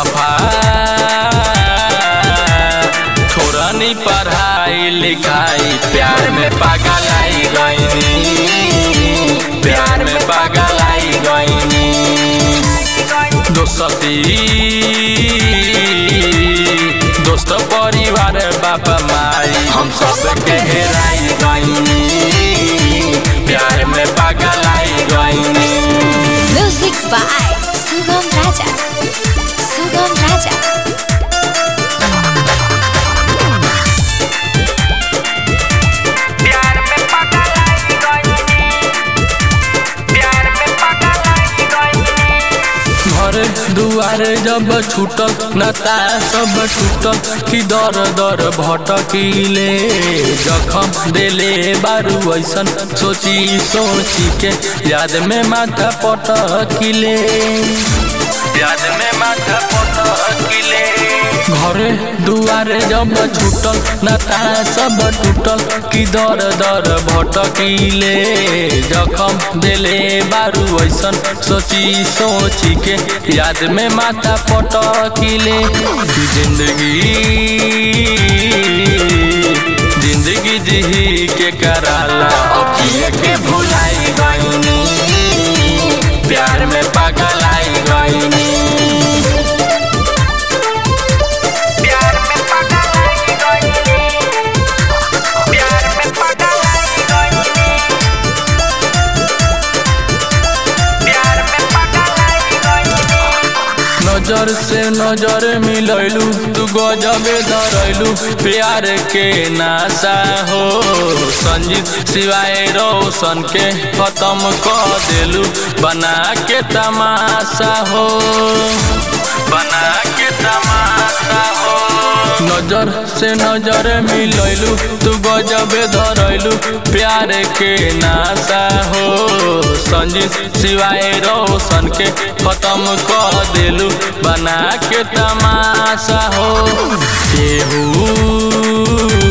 बेवफा छोड़नी पढ़ाई लिखाई प्यार में पागल आई गईनी प्यार में पागल आई गईनी दोस्ती दोस्त परिवार बाबा माई हम सब के हेराई गईनी प्यार में पागल आई गईनी Music by Sugam Raja. Sugam Raja. प्यार में पागल आई गईनी प्यार में पागल आई गईनी घर दुआर जब छूटल नता सब टूटल कि दर दर भटकीले जखम देले बारू ऐसन सोची सोची के याद में माथा पटकिले याद में माथा पटकिले घरे दुआरे जब छूटल नता सब टूटल कि दर दर भटकीले जखम देले बारू ऐसन सोची सोची के याद में माथा पटकिले कि जिंदगी जिंदगी जी के कराला अखिए के भुलाई गईनी प्यार में पागल आई गईनी प्यार में पागल आई गईनी प्यार में पागल आई गईनी प्यार में पागल आई गईनी नजर से नजर मिलैलू तू गजबे धरैलू प्यार के नासा हो संजीत सिवाय रोशन के खत्म कर देलू बना के तमाशा हो बना के तमाशा हो नजर से नजर मिलैलू तू गजबे धरैलू प्यार के नासा हो संजीत सिवाय रोशन के खत्म कर देलू बना के तमाशा हो केहू